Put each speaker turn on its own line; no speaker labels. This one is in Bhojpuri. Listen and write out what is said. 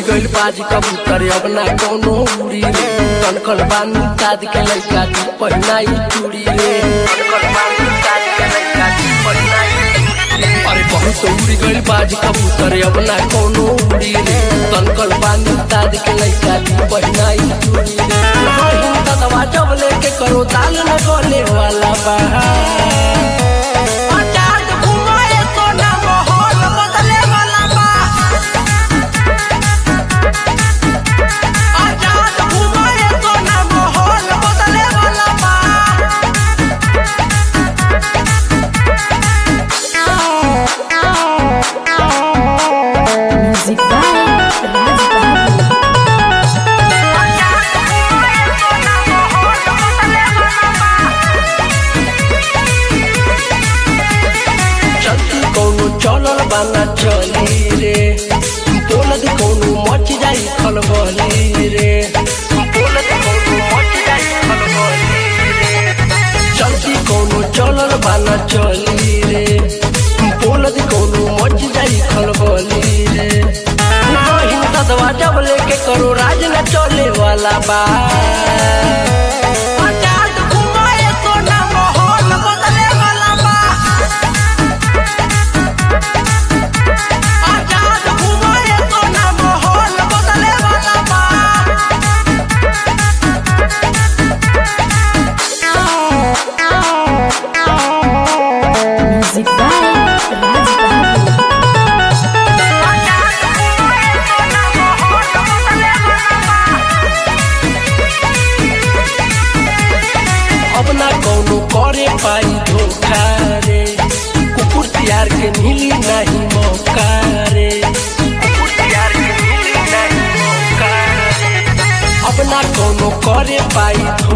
उड़ी गइल बाजी कबूतर अब ना कोनो उड़ी रे कनकन बानी दाद के लइका दी पहिनाई चूड़ी रे कनकन बानी दाद के लइका दी पहिनाई अरे बहुत उड़ी गइल बाजी कबूतर अब ना कोनो उड़ी रे कनकन बानी दाद के लइका दी पहिनाई चूड़ी रे रही दवा जब लेके करो दाल न गले वाला बा
आजाद घुमाए सोना माहौल बदले वाला बा आजाद घुमाए सोना माहौल बदले वाला बा
Music by Raj Babu.
आजाद घुमाए सोना माहौल बदले वाला बा
चलती कौनो चलल बाना चली रे बोलत कौनो मच जाई खलबली रे बोलत कौनो मच जाई खलबली रे चलती कौनो चलल बाना चली रे बोलत कौनो मच जाई खलबली रे नहीं ददवा जब लेके करो राज न चले वाला बा
आजाद घुमाए सोना माहौल बदले वाला बा आजाद घुमाए सोना माहौल बदले वाला बा
Music by Raj Babu.
आजाद घुमाए सोना माहौल बदले वाला बा
अब ना कौनो करे पाई धोखा रे कुकुर तियार के मिली नहीं मौका रे कुकुर तियार के मिली नहीं मौका रे अब ना कौनो करे पाई